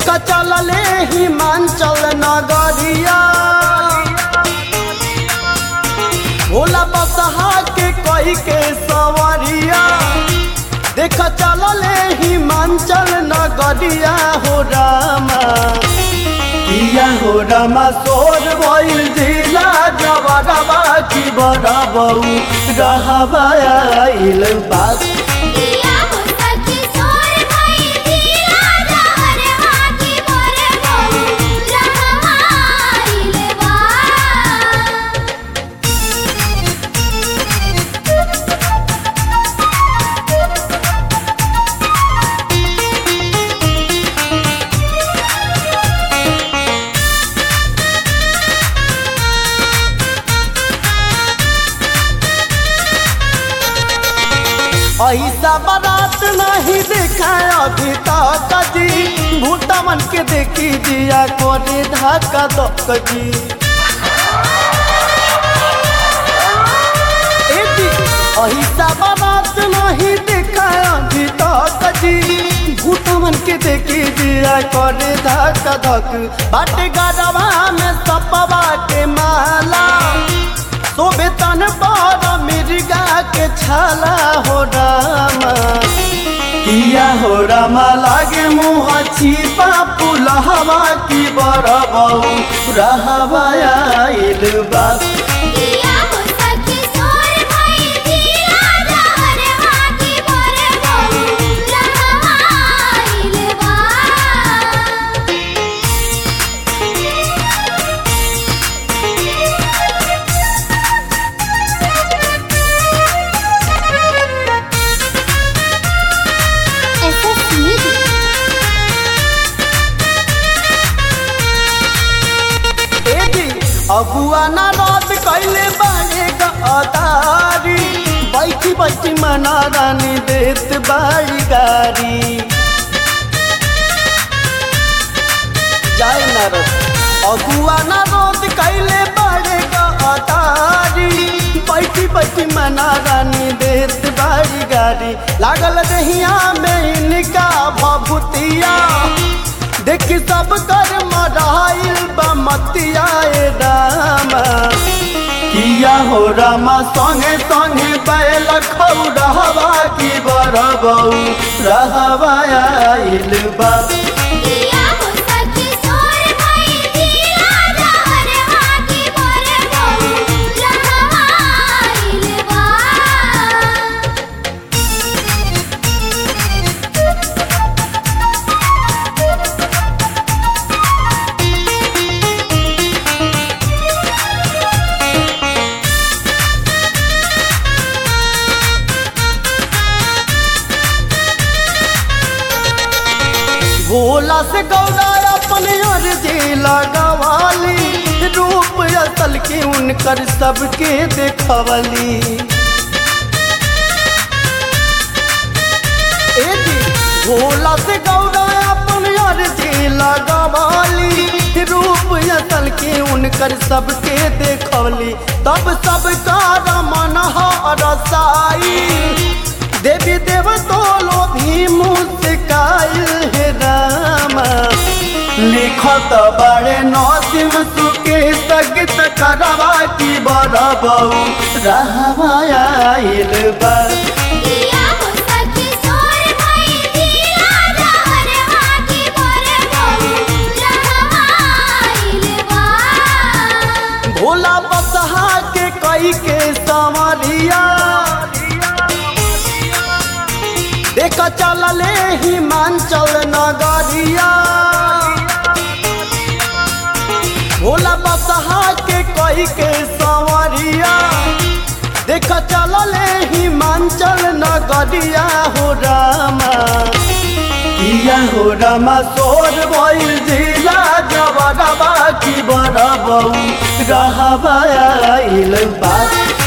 देखा चलले हिमांचल नगरिया भोला बसहा के कई के सवरिया देखा चलले हिमांचल नगरिया हो रामा किया हो रामा सोर भइल जिला जबरबा की बरबऊ रहबा आइल बात दिया हो सखी सोर भई दिया जहर हाथी मोरे बहु रहमाइल बा ऐसा बारात नहीं देखा अभी तक जी भूटा मन के देखी जिया कोरे धक्का दक जी ए जी, ऐसा बारात नहीं देखा अभी तक जी भूटा मन के देखी जिया कोरे धक्का धक बाटे गरबा में सपवा के माला शोभे तन पर मिर्गा के छाला हो रामा किया हो रामा लागे मुँह छिपा पुलहवा की बरबऊ रहबा आइल बा दिया हो सखी सोर भई दिया जहर हाथी मोरे बहु रहमाइल बा SS Music ए जी अबुआ ना रात कैले बाड़े गदारी बैठी बैठी मना रानी देत बाड़ी गारी जाए ना रस अबुआ ना रोद कैले बाड़े गदारी बैठी बैठी मना रानी देत बाड़ी गारी लागल दहिया में इनका भभूतिया देखी सब कर मराइल बमतिया ए रामा किया हो रामा संगे संगे बैल खौरहवा की बरबऊ रहबा आइल बा दिया हो सखी सोर भई दिया जहर हाथी मोरे बहु रहमाइल बा भोला से गौरा अपने अर्जी लगवाली रूप असल के उनकर सबके देखवली ए जी, भोला से गौरा अपने अर्जी लगवाली रूप असल के उनकर सबके देखवली तब सबका रमन रसाई देवी देव तोलो भी मुस्काइल हे रामा लिखत बड़े नौसिम सुके सगित करवा की बरबऊ रहवा आइल बा दिया हो सखी सोर भई दिया जहर हाथी मोरे बहु रहमाइल बा भोला बसहा के कई के संवरिया देखा चलले हिमांचल नगरिया भोला बसहा के कई के संवरिया देखा चलले हिमांचल नगरिया हो रामा किया हो रामा सोर भइल जिला जबरबा की बरबऊ रहबा आइल बा